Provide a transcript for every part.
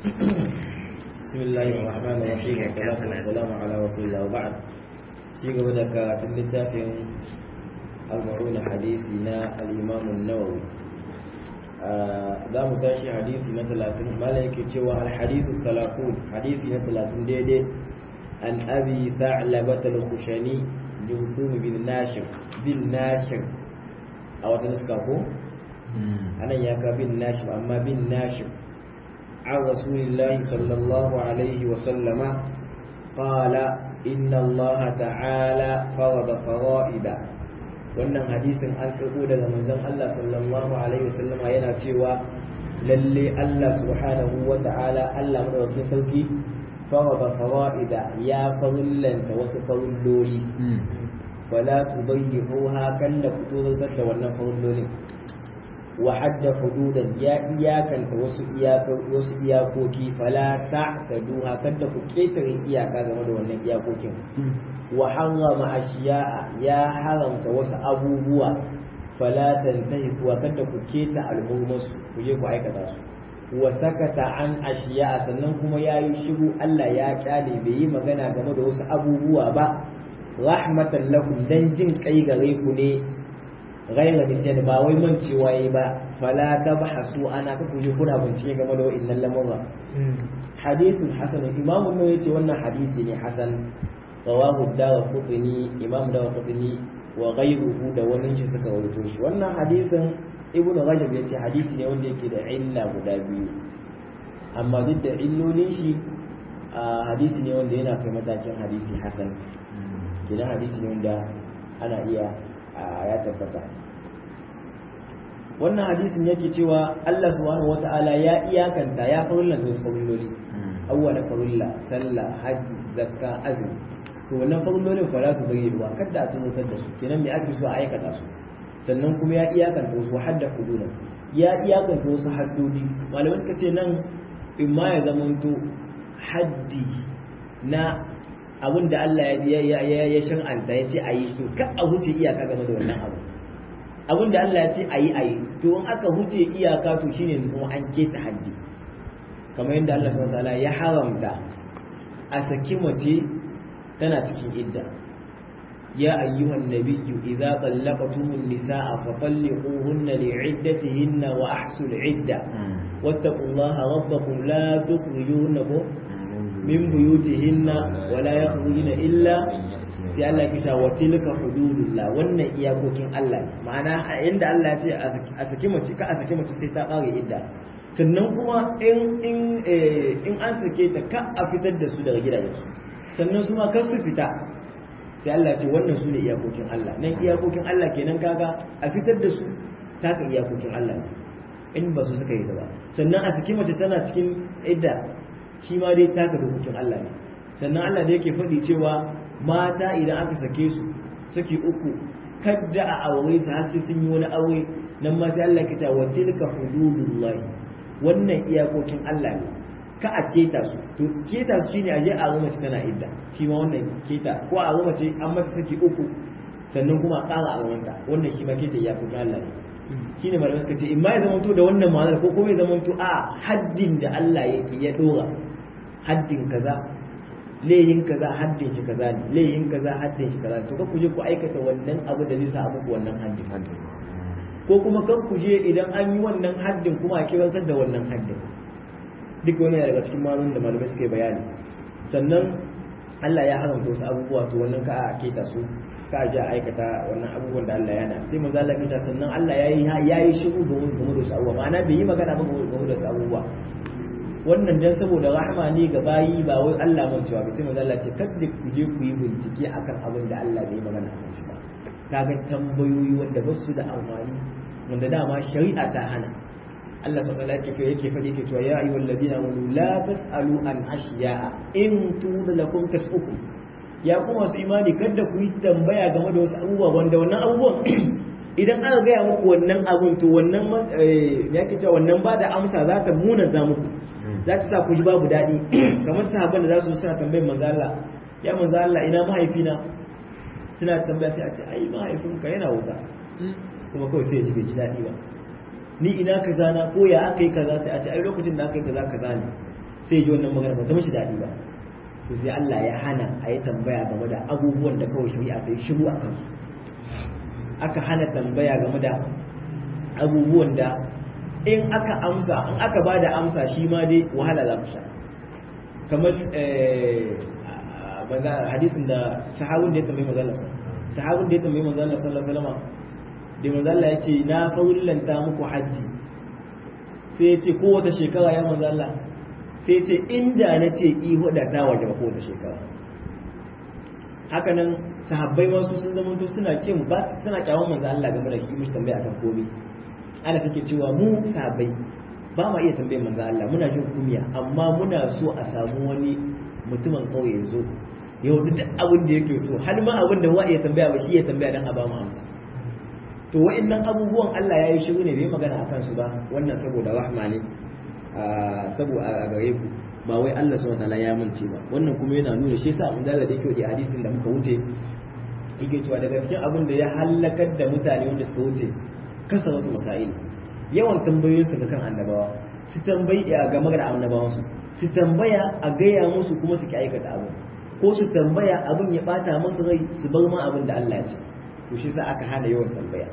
بسم الله الرحمن الرحيم والصلاة والسلام على رسول الله وبعد ci gaba da karatun littafin al-ma'una hadisi na al-imam an-nawawi za mu tashi hadisi na 30 mala yake cewa al-hadisu 30 hadisi na 30 daidai an abi tha'labat al-khushani jusum bin nashir bin nashir a wata nuska ko anan ya ka bin nashir amma bin nashir عن رسول الله صلى الله عليه وسلم قال إن الله تعالى فرض فرائد wannan hadisin an karɓo daga manzon Allah sallallahu alaihi wasallam yana cewa lalle Allah subhanahu wa ta'ala Allah madaukakin sarki farada fara'ida ya farillanta wasu farilloli wala tubayyihuha kan da fito da wannan farillolin wa hadda hududan ya iyakanta wasu wasu iyakoki fala ta'taduha kada ku ketare iyaka game da wannan iyakokin wa harrama ashiya'a ya haramta wasu abubuwa fala tantahiku kada ku keta alhurmasu ku je ku aikata su wa sakata an ashiya'a sannan kuma yayi shiru Allah ya kyale bai yi magana game da wasu abubuwa ba rahmatan lakum dan jin kai gare ku ne غير نسيان ba wai mancewa yayi ba fala tabhasu ana ka kuje kuna bincike game da wa'annan lamurra hadithun hasan imam an yace wannan hadisi ne hasan rawahu ad-darqutni imam darqutni wa ghayruhu da wani shi suka rawaito shi wannan hadisin ibnu rajab yace hadisi ne wanda yake da illa guda biyu amma duk da illolin shi hadisi ne wanda yana kai matakin hadisi hasan idan hadisi ne wanda ana iya ya tabbata wannan hadisin yake cewa Allah subhanahu wata'ala ya iyakanta ya farilla da wasu farilloli awwala farilla sallah hajji zakka azumi to wannan farillolin fa za su bari ruwa kada a tunutar da su kenan me ake so a aikata su sannan kuma ya iyakanta wasu hadda hududan ya iyakanta wasu haddodi malamai suka ce nan in ma ya zamanto haddi na abin da Allah ya shan'anta ya ce a yi to ka a huce iyaka game da wannan abu abin da Allah ya ce a yi a yi to in aka huce iyaka to shine yanzu kuma an keta haddi kamar yadda Allah subhanahu wataala ya haramta a saki mace tana cikin idda ya ayyuhan nabiyyu idza tallaqtumun nisaa fa talliquhunna li'iddatihinna wa ahsul idda wattaqullaha rabbakum la tukhrijuhunna min buyutihinna wala yakhrujuna illa sai Allah ya kita wa tilka hududullah wannan iyakokin Allah ma'ana inda Allah ya ce a saki mace ka a saki mace sai ta kare idda sannan kuma in in in an sake ta ka a fitar da su daga gidajensu sannan su ma kar su fita sai Allah ya ce wannan su ne iyakokin Allah nan iyakokin Allah kenan kaga a fitar da su taka iyakokin Allah in ba su suka yi ba sannan a saki mace tana cikin idda shi ma dai taka dokokin Allah ne sannan Allah da yake faɗi cewa mata idan aka sake su saki uku kadda a aure su har sai sun yi wani aure nan ma sai Allah ya ce wa tilka hududullahi wannan iyakokin Allah ne ka a keta su to keta su shine aje a mace tana idda shi ma wannan keta ko a mace an mata saki uku sannan kuma a ƙara aurenta wannan shi ma keta iyakokin Allah ne shine malamai suka ce in ma ya zamanto da wannan ma'anar ko kuma ya zamanto a haddin da Allah yake ya dora haddin kaza lehin kaza haddin shi kaza ne lehin kaza haddin shi kaza to ka kuje ku aikata wannan abu da zai sa muku wannan haddin ko kuma kan kuje idan an yi wannan haddin kuma a kirantar da wannan haddin duk wani daga cikin malum da malamai suka yi bayani sannan Allah ya haramta wasu abubuwa to wannan ka a keta su ka ji a aikata wannan abubuwan da Allah ya na sai manzo Allah ya sannan Allah ya yi ya yi shiru game da wasu abubuwa ma'ana bai yi magana ba game da wasu abubuwa wannan dan saboda rahama ne ga bayi ba wai Allah man cewa ba sai manzo Allah ce kada ku je ku yi bincike akan abin da Allah bai magana akan shi ba kaga tambayoyi wanda ba su da amfani wanda dama shari'a ta hana Allah subhanahu wa ta'ala yake faɗi yake cewa ya ayyuhal ladina amanu la tasalu an ashiya'a in tuba lakum tasukum ya kuma su imani kada ku yi tambaya game da wasu abubuwa wanda wannan abubuwan idan aka gaya muku wannan abun to wannan ya ke cewa wannan ba da amsa za ta muna za muku za ta sa ku ji babu daɗi kamar sahabban da za su suna tambayin manzo Allah ya manzo Allah ina mahaifina suna tambaya sai a ce ai mahaifinka yana wuta kuma kawai sai ya ji bai ji daɗi ba ni ina kaza na ko ya aka yi kaza sai a ce ai lokacin da aka yi kaza kaza ne sai ji wannan magana ba ta mishi daɗi ba to sai Allah ya hana a yi tambaya game da abubuwan da kawai shari'a ta yi shiru a kansu aka hana tambaya game da abubuwan da in aka amsa in aka ba da amsa shi ma dai wahala za ku sha kamar hadisin da sahabin da ya tambayi manzo Allah sahabin da ya tambayi manzo Allah sallallahu alaihi wasallam da manzo Allah ya ce na faulanta muku haji sai ya ce kowace shekara ya manzo Allah sai ya ce inda na ce ihu da ta waje kowace shekara haka nan sahabbai masu sun zama to suna ce ba suna kyawun manzo Allah game da shi mishi tambaya akan komai ana suke cewa mu sahabbai ba ma iya tambayar manzo Allah muna jin kumiya amma muna so a samu wani mutumin kauye ya zo yau duk abin da yake so har ma abin da wa iya tambaya ba shi ya tambaya dan a ba mu amsa to wa'annan abubuwan Allah ya yi shiru ne bai magana akan su ba wannan saboda rahma ne saboda a gare ku ba wai Allah subhanahu wataala ya mance ba wannan kuma yana nuna shi yasa mun da da yake da hadisin da muka wuce yake cewa daga cikin abin da ya halakar da mutane wanda suka wuce kasaratu masail yawan tambayoyin su ga kan annabawa su tambayi a game da annabawan su su tambaya a gaya musu kuma su ki aikata abu ko su tambaya abin ya bata musu rai su bar ma abin da Allah ya ce to shi sa aka hana yawan tambaya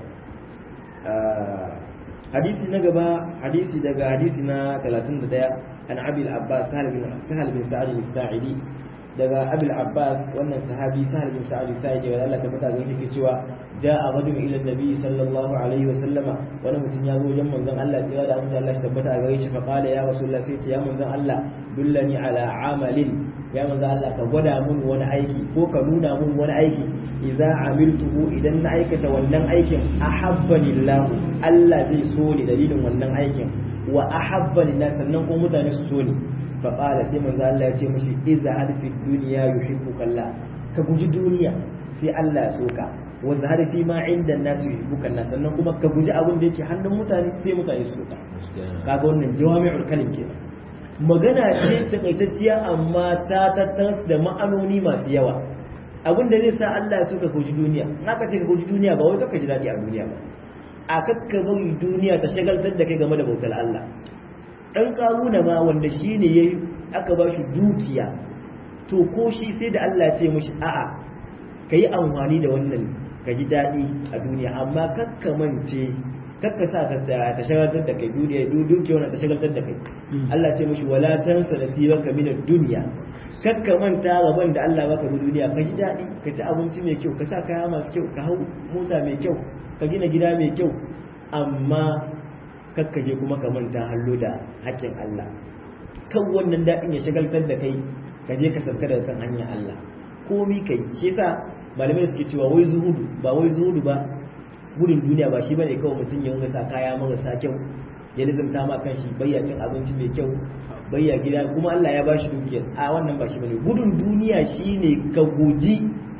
hadisi na gaba hadisi daga hadisi na 31 an abil abbas sahal bin sahal bin sa'id al-sa'idi daga abil abbas wannan sahabi sahal bin sa'id al-sa'idi wanda Allah ta fata ga yake cewa ja'a rajul ila nabi sallallahu alaihi wa sallama wani mutum ya zo wajen manzon Allah tsira da mutum Allah shi tabbata a gare shi fa qala ya rasulullah sai ce ya manzon Allah dullani ala amalin ya manzon Allah ka gwada mun wani aiki ko ka nuna mun wani aiki idza amiltuhu idan na aikata wannan aikin ahabbani Allah Allah zai so ni dalilin wannan aikin wa ahabbani nas sannan ko mutane su so ni fa qala sai manzo Allah ya ce mishi idza hadfi dunya yuhibbuka Allah ka guji duniya sai Allah ya so ka wa zahara fi ma inda nas yuhibbuka nas sannan kuma ka guji abin da yake hannun mutane sai mutane su so ka kaga wannan jawami'ul kalim kenan magana ce takaitacciya amma ta tattars da ma'anoni masu yawa abin da zai sa Allah ya so ka guji duniya in aka ce ka guji duniya ba wai ka ji daɗi a duniya ba a kakka bari duniya ta shagaltar da kai game da bautar Allah dan karuna ma wanda shine yayi aka ba shi dukiya to ko shi sai da Allah ya ce mishi a'a kai amfani da wannan ka ji daɗi a duniya amma kakka mance kakka sa ka ta shagaltar da kai duniya dukiya wannan ta shagaltar da kai Allah ce mishi wala tansa nasibaka min ad-dunya kakka manta gaban da Allah baka bi duniya ka ji daɗi ka ci abinci mai kyau ka sa kaya masu kyau ka hau mota mai kyau ka gina gida mai kyau amma kakka je kuma ka manta hallo da haƙƙin Allah kan wannan daɗin ya shagaltar da kai ka je ka sauka daga kan hanyar Allah komi kai shi yasa malamai suke cewa wai zuhudu ba wai zuhudu ba gudun duniya ba shi bane kawai mutum ya sa kaya marasa kyau ya nizamta ma kan shi bayya cin abinci mai kyau bayya gida kuma Allah ya bashi dukiyar a wannan ba shi bane gudun duniya shine ka guji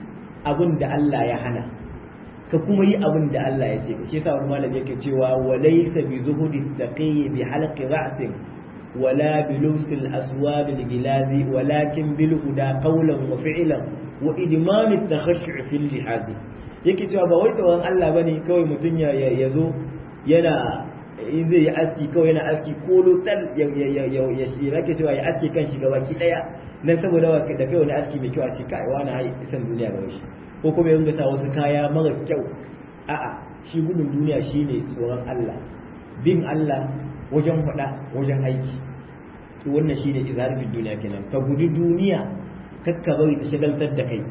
abin da Allah ya hana ka kuma yi abin da Allah ya ce shi yasa wani malami yake cewa walaysa bi zuhudi taqi bi halqi ra'sin wala bi lubsil aswab al gilazi walakin bil huda qawlan wa fi'lan wa idman at takhashshu fi al jihaz yake cewa ba wai tawon Allah bane kawai mutun ya yazo yana in zai yi aski kawai yana aski kolo tal ya ya ya ya shi yake cewa ya aski kan shi gabaki daya dan saboda da kai wani aski mai kyau a ce kai wani hai isan duniya gaba shi ko kuma ya sa wasu kaya mara kyau a'a shi gudun duniya shine tsoron Allah bin Allah wajen faɗa wajen aiki to wannan shine izarifin duniya kenan ka guji duniya kakka bari ta shagaltar da kai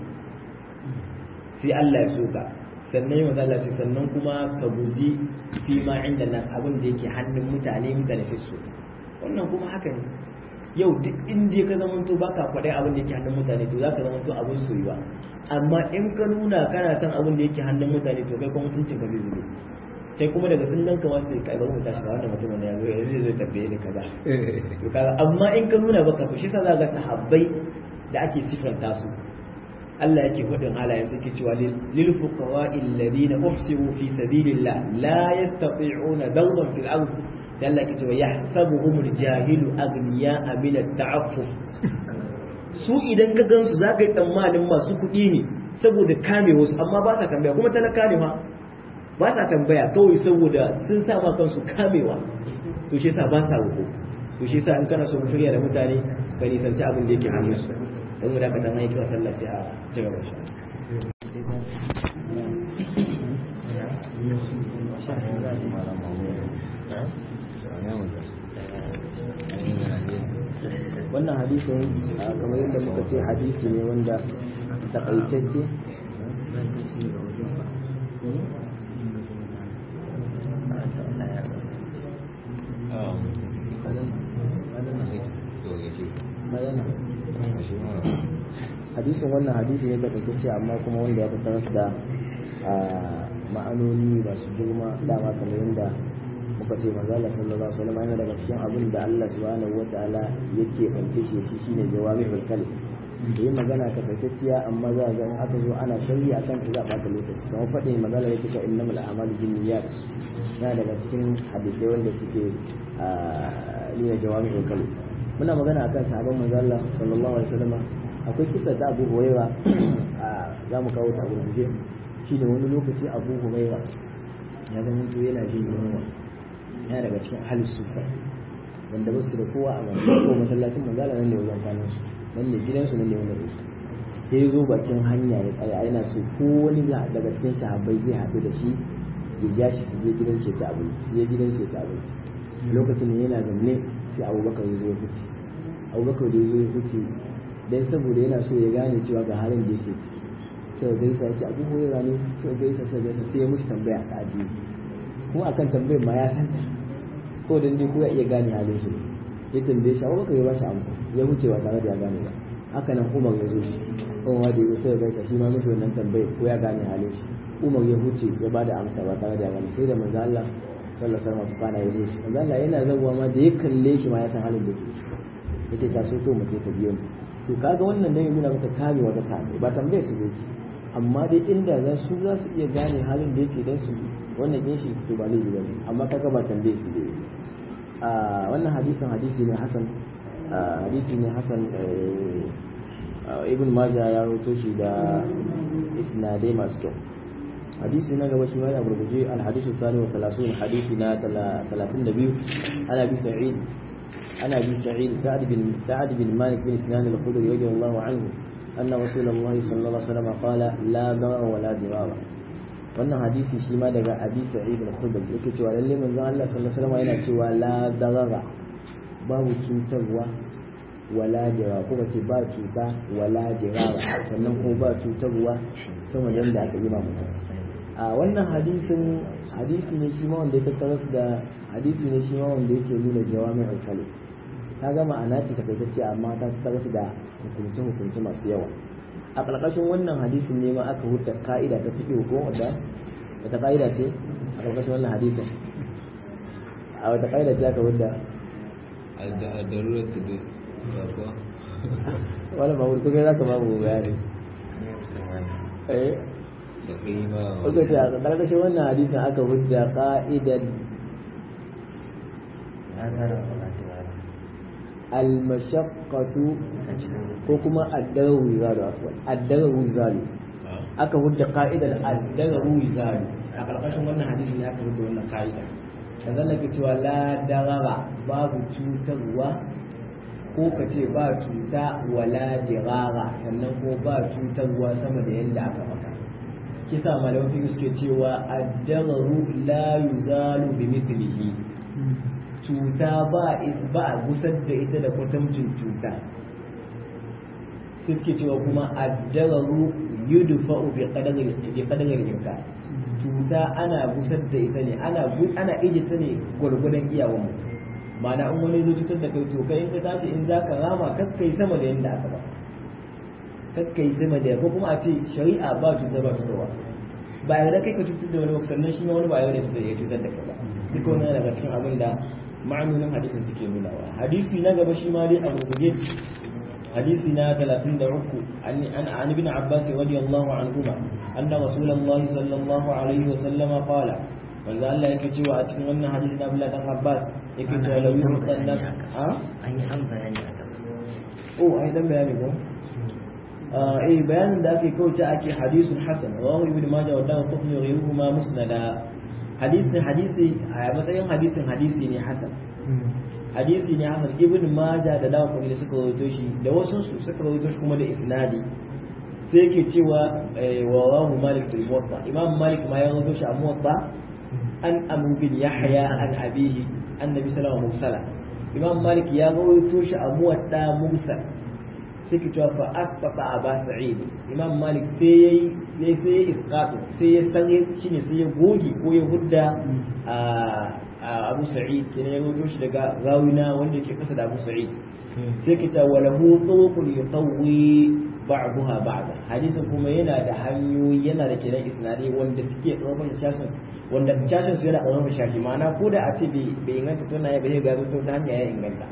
sai Allah ya so ka sannan yi Allah ce sannan kuma ka guji fi ma inda nan abin da yake hannun mutane mutane sai su wannan kuma haka ne yau duk inda ka zamanto baka faɗai abin da yake hannun mutane to zaka zamanto abin soyuwa amma in ka nuna kana son abin da yake hannun mutane to kai kuma mutuncin ka zai zube kai kuma daga sun ganka wasu sai kai bari mu tashi ga wannan mutumin da ya zo yanzu zai tabbaye ni kaza to kaga amma in ka nuna baka so shi yasa za ga sahabbai da ake sifanta su Allah yake hudin halayen suke cewa lil fuqawa'i alladhina uhsiru fi sabilillah la yastati'una dawran fil ardh sai Allah yake cewa yahsabuhum aljahilu aghniya min at-ta'affuf su idan ka gansu za ka yi tsammanin masu kuɗi ne saboda kame wasu amma ba sa tambaya kuma talaka ne ma ba sa tambaya kawai saboda sun sa ma kansu kamewa to shi yasa ba sa roƙo to to shi yasa in kana so ku shirya da mutane ka nisanci abin da yake hannun su dan mu da ka san aiki sallah sai a ci gaba shi wannan hadisin kamar yadda muka ce hadisi ne wanda takaitacce hadisin wannan hadisi ne takaitacce amma kuma wanda ya tattara da ma'anoni masu girma dama kamar yadda muka ce manzo Allah sallallahu alaihi wasallam yana daga cikin abin da Allah subhanahu wataala yake bance shi shi shine jawabi kalim da yin magana ta faitacciya amma za ga in aka zo ana shari'a akan ta za a ɓata lokaci kamar faɗin magana yake cewa innamal a'malu binniyat yana daga cikin hadisai wanda suke nuna jawabi kalim muna magana akan sahabban manzo Allah sallallahu alaihi wasallam akwai kisa ta Abu Hurairah za mu kawo ta gurguje shine wani lokaci Abu Hurairah ya zama to yana jin yunwa yana daga cikin ahlus sufa wanda ba su da kowa a ko masallacin manzo Allah ne wajen kwanan su nan ne gidansu nan ne wanda su sai zo bakin hanya ya tsaya yana so ko wani daga cikin sahabbai zai haɗu da shi ya ja shi je gidan shi ta abinci sai gidan shi ta abinci lokacin da yana zaune sai abubakar ya zo ya fice abubakar da ya zo ya fice dan saboda yana so ya gane cewa ga halin da yake ciki sai gaisa yake abu hoyara ne sai gaisa sai gaisa sai ya mushi tambaya ta addini kuma akan tambayar ma ya san ta ko dan dai ko ya iya gane halin shi ya tambaye shi abubakar ya bashi amsa ya wuce ba tare da ya gane ba haka nan umar ya zo shi umar da ya sai gaisa shi ma mishi wannan tambayar ko ya gane halin shi umar ya wuce ya bada amsa ba tare da ya gane sai da manzo Allah sallallahu alaihi wasallam tukana ya zo shi manzo Allah yana zabuwa ma da ya kalle shi ma ya san halin da yake yace ta so to mutum ta biyo ni to kaga wannan dai nuna maka kame wata sahabbai ba tambaye su yake amma dai inda za su za su iya gane halin da yake dan su wannan yin shi to ba laifi bane amma kaga ba tambaye su dai a wannan hadisin hadisi ne hasan hadisi ne hasan ibn majah ya rawaito shi da isnadai masu kyau hadisi na gaba shi ma ya burguje al-hadith al-thani wa 30 hadisi na 32 ana bi sa'id ana bi sa'id sa'ad bin sa'ad bin malik bin sinan al-khudri radiyallahu anhu anna rasulullah sallallahu alaihi wasallam qala la darar wa la dirara wannan hadisi shi ma daga abi sa'id al-khudri yake cewa lalle manzon Allah sallallahu alaihi wasallam yana cewa la darara babu cutarwa wala jira kuma ce ba cuta wala jira sannan kuma ba cutarwa sama da yadda aka yi ma mutum a wannan hadisin hadisi ne shi ma wanda ya tattara da hadisi ne shi ma wanda yake nuna jawamin alkali ta ga ma'ana ce ta kaitacce amma ta tattara da hukunce hukunce masu yawa a ƙarƙashin wannan hadisin ne ma aka huta ka'ida ta fiƙe ko wadda wata ka'ida ce a ƙarƙashin wannan hadisin a wata ka'ida ce aka huta الضرورة تدل wala ba wurko kai zaka babu bayani eh da kai ma kuka ce a ƙarƙashin wannan hadisin aka hujja qa'idan al-mashaqqatu ko kuma ad-daru zalu afwan ad-daru zalu aka hujja qa'idan ad-daru zalu a ƙarƙashin wannan hadisin ne aka hujja wannan qa'ida yanzu nake cewa la darara babu cutarwa ko ka ce ba cuta wala dirara sannan ko ba cutarwa sama da yadda aka maka kisa malamin suke cewa addararu la yuzalu bi mithlihi cuta ba ba a gusar da ita da kwatancin cuta sai suke cewa kuma addararu yudfa'u bi qadari bi qadari imkan cuta ana gusar da ita ne ana ana ije ta ne gwargwadon iyawan mutum ma'ana in wani zai cutar da kai to kai in ka tashi in za ka rama kakkai sama da yadda aka ba kakkai sama da ko kuma a ce shari'a ba cutar ba cutarwa ba yarda kai ka cutar da wani ba sannan shi ma wani ba yarda da ya cutar da kai ba duk wani daga cikin abin da ma'anonin hadisin suke nunawa hadisi na gaba shi ma dai a gurguje hadisi na 33 an an ibn abbas radiyallahu anhuma anna rasulullahi sallallahu alaihi wa sallama qala manzo Allah yake cewa a cikin wannan hadisi na Abdullah dan Abbas yake cewa la yurqan nas a an yi an bayani a kasu oh ai dan bayani ko eh bayanin da ake kauce ake hadisun hasan rawahu ibn majah wa dawu qutni ghayruhuma musnada hadisi hadisi a matsayin hadisin hadisi ne hasan hadisi ne hasan ibn majah da dawa kuma suka rawaito shi da wasu su suka rawaito shi kuma da isnadi sai yake cewa wa rawahu malik bil muwatta imam malik ma ya rawaito shi a muwatta an abu bin yahya an abihi annabi sallallahu alaihi wasallam imam malik ya rawaito shi a muwatta mursal sai ke cewa fa asbata aba sa'id imam malik sai yayi sai ya isqatu sai ya sanye shine sai ya goge ko ya hudda a abu sa'id kenan ya rawaito shi daga rawina wanda yake kasa da abu sa'id sai ke cewa lahu tuqul yutawwi ba'daha ba'da hadisin kuma yana da hanyoyi yana da kenan isnadi wanda suke ɗaukar shasin wanda shashin su yana ɗaukar shashi ma'ana ko da a ce bai inganta to na ya bai ga to ta hanya ya inganta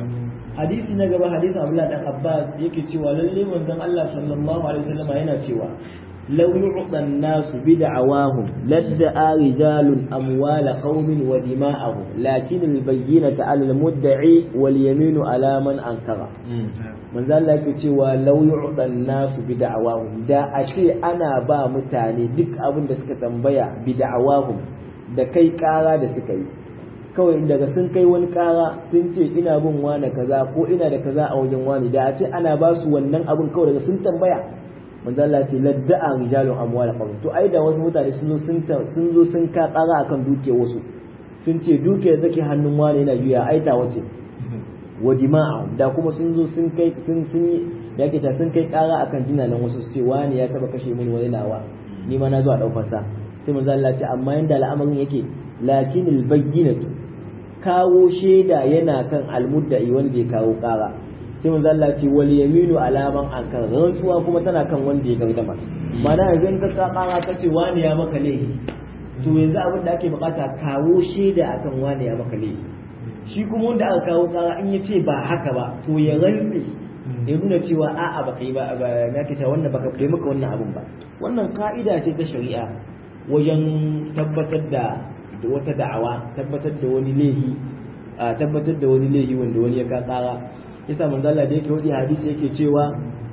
hadisi na gaba hadisin Abdullah dan Abbas yake cewa lalle manzon Allah sallallahu alaihi wasallam yana cewa law yu'ta an-nasu bid'awahum ladda'a rijalun amwala qaumin wa dima'ahum lakin al-bayyinatu 'ala al-mudda'i wal yaminu 'ala man ankara manzo Allah yake cewa law yu'dan nasu bi da'awahum da a ce ana ba mutane duk abin da suka tambaya bi da'awahum da kai kara da suka yi kawai daga sun kai wani kara sun ce ina bin wani kaza ko ina da kaza a wajen wani da a ce ana ba su wannan abin kawai daga sun tambaya manzo Allah ce ladda'a rijalun amwal qawm to ai da wasu mutane sun zo sun sun zo sun ka kara akan duke wasu sun ce duke da take hannun wani yana juya ai ta wace wa jima'a da kuma sun zo sun kai sun sun yi da yake ta sun kai kara akan jinanan wasu su ce wani ya taba kashe mini wani nawa ni ma na zo a daukar sa sai manzo Allah ce amma yanda al'amarin yake lakinil bayyinatu kawo shaida yana kan almudda'i wanda ya kawo kara sai manzo Allah ce wal yaminu alaman ankar rantsuwa kuma tana kan wanda ya gardama mana yanzu in ka kara ka ce wani ya maka laifi to yanzu abin da ake bukata kawo shaida akan wani ya maka laifi shi kuma wanda aka kawo kara in ya ce ba haka ba to ya rantse ya nuna cewa a'a baka yi ba na ke ta wannan baka kai maka wannan abun ba wannan ka'ida ce ta shari'a wajen tabbatar da wata da'awa tabbatar da wani laifi a tabbatar da wani laifi wanda wani ya ka kara yasa manzo Allah da yake wadi hadisi yake cewa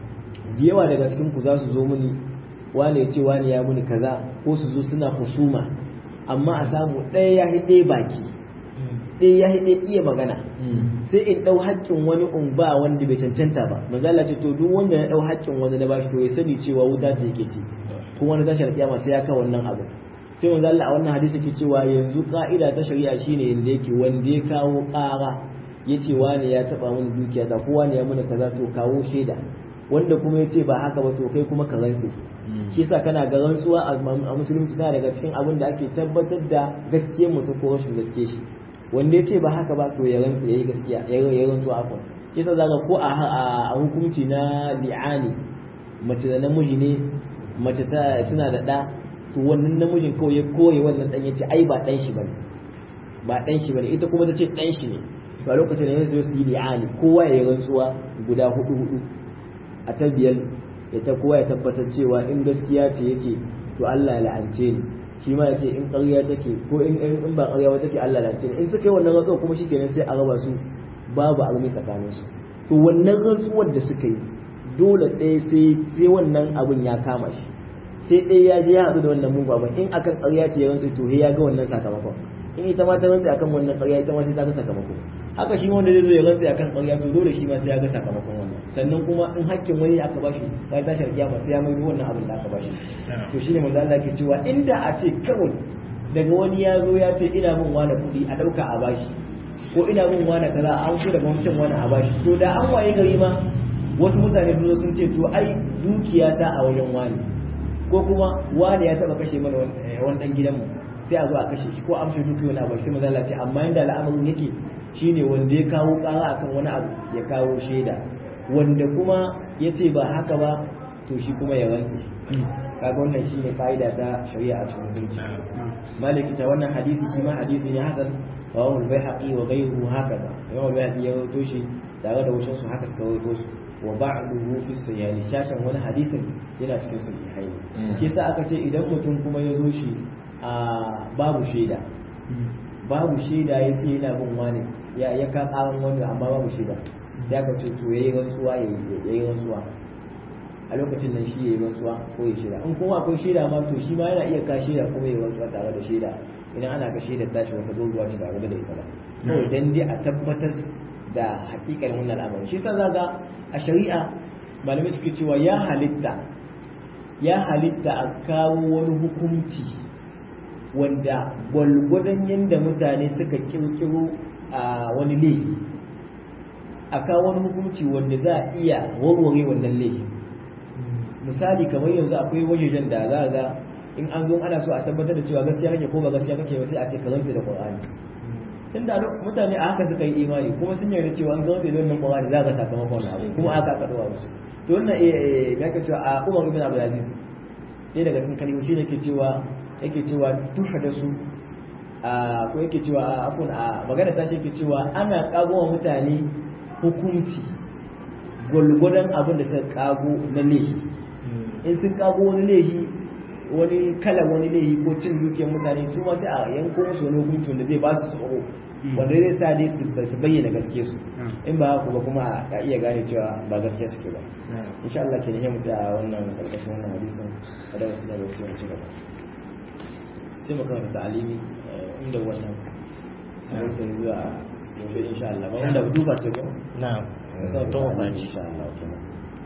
da yawa daga cikin ku za su zo mini wani ya ce wani ya muni kaza ko su zo suna husuma amma a samu ɗaya ya ɗaya baki ɗaya ya ɗaya iya magana sai in ɗau haƙƙin wani in ba wanda bai cancanta ba manzo Allah ce to duk wanda ya ɗau haƙƙin wani na bashi to ya sani cewa wuta ce yake ci kuma wani tashar kiyama sai ya kawo wannan abu sai manzo Allah a wannan hadisi ke cewa yanzu ka'ida ta shari'a shine yanda yake wanda ya kawo ƙara yace wani ya taba mun dukiya ta ko wani ya muna kaza to kawo shaida wanda kuma yace ba haka ba to kai kuma ka rantse shi yasa kana ga rantsuwa a musulunci tana daga cikin abin da ake tabbatar da gaskiyar mutum ko rashin gaskiyar shi wanda ya ce ba haka ba to ya rantsu ya yi gaskiya ya yi rantsu a kun kisa zaka ko a hukunci na li'ani mace da namiji ne mace ta suna da ɗa to wannan namijin kawai ya koyi wannan ɗan ya ce ai ba ɗan shi bane ba ɗan shi bane ita kuma ta ce ɗan shi ne to a lokacin da ya zo su yi li'ani kowa ya yi rantsuwa guda hudu hudu a ta biyar ya ta kowa ya tabbatar cewa in gaskiya ce yake to Allah ya la'ance ni shi ma ya ce in ƙarya take ko in in ba ƙarya ba take Allah lance in suka yi wannan rantsuwa kuma shikenan sai a raba su babu armi tsakanin su to wannan rantsuwar da suka yi dole ɗaya sai sai wannan abun ya kama shi sai ɗaya ya je ya haɗu da wannan mugu abin in akan ƙarya ce ya rantsu to ya ga wannan sakamakon in ita ma ta rantsu akan wannan ƙarya ita ma sai ta ga sakamako haka shi wanda zai zo ya rantsu akan ƙarya to dole shi ma sai ya ga sakamakon wannan sannan kuma in hakkin wani aka bashi bayan tashar kiyama sai ya mai wannan abin da aka bashi to shine manzo Allah ke cewa inda a ce kawai daga wani ya zo ya ce ina min wani kuɗi a ɗauka a bashi ko ina min wani kaza an so daga wancan wani a bashi to da an waye gari ma wasu mutane sun zo sun ce to ai dukiya ta a wajen wani ko kuma wani ya taba kashe mana wani dan gidanmu sai a zo a kashe shi ko amshe dukiya wani abu sai manzo Allah ce amma inda al'amarin yake shine wanda ya kawo ƙara akan wani abu ya kawo shaida wanda kuma ya ce ba haka ba to shi kuma ya rantse kaga wannan shine fa'ida ta shari'a a cikin hukunci maliki ta wannan hadisi shi ma hadisi ne hasan rawahu al-baihaqi wa ghayruhu hakaza rawahu al-baihaqi ya rawaito shi tare da wasu su haka suka rawaito su wa ba'duhu fi sahih shashan wani hadisin yana cikin sahihai shi yasa aka ce idan mutum kuma ya zo shi a babu shaida babu shaida ya ce yana bin wani ya ya ka karan wani amma babu shaida sai aka ce to yayi rantsuwa yayi rantsuwa a lokacin nan shi yayi rantsuwa ko ya shaida in kuma akwai shaida ma to shi ma yana iya ka shaida kuma yayi rantsuwa tare da shaida idan ana ka shaida tashi wata doguwa ce tare da ita ba kawai dan dai a tabbatar da hakikanin wannan al'amari shi yasa zaga a shari'a malamai suke cewa ya halitta ya halitta a kawo wani hukunci wanda gwalgwadon yadda mutane suka kirkiro a wani laifi a kawo wani hukunci wanda za a iya warware wannan laifin misali kamar yanzu akwai wajejen da za a ga in an zo ana so a tabbatar da cewa gaskiya kake ko ba gaskiya kake ba sai a ce ka zance da qur'ani tun da mutane a haka suka yi imani kuma sun yarda cewa an zance da wannan qur'ani za ka sakamakon wannan abu kuma aka ka dawo musu to wannan eh ga ka cewa a Umar ibn Abdul Aziz ɗaya daga cikin kalmomi ne ke cewa yake cewa tuhadasu a ko yake cewa a afun a magana ta shi yake cewa ana kago wa mutane hukunci gwalgwadon abin da suka kago na laifi in sun kago wani laifi wani kalan wani laifi ko cin dukiyar mutane su ma sai a yanko musu wani hukunci wanda zai ba su tsoro wanda zai sa dai su bayyana gaske su in ba haka ba kuma a iya gane cewa ba gaske suke ba insha Allah ke ne mu da wannan karkashin wannan hadisin a da wasu daga wasu ci gaba sai mu karanta ta'alimi inda wannan hadisin zuwa gobe insha Allah ba wanda duba ce ko na'am to to ba insha Allah kenan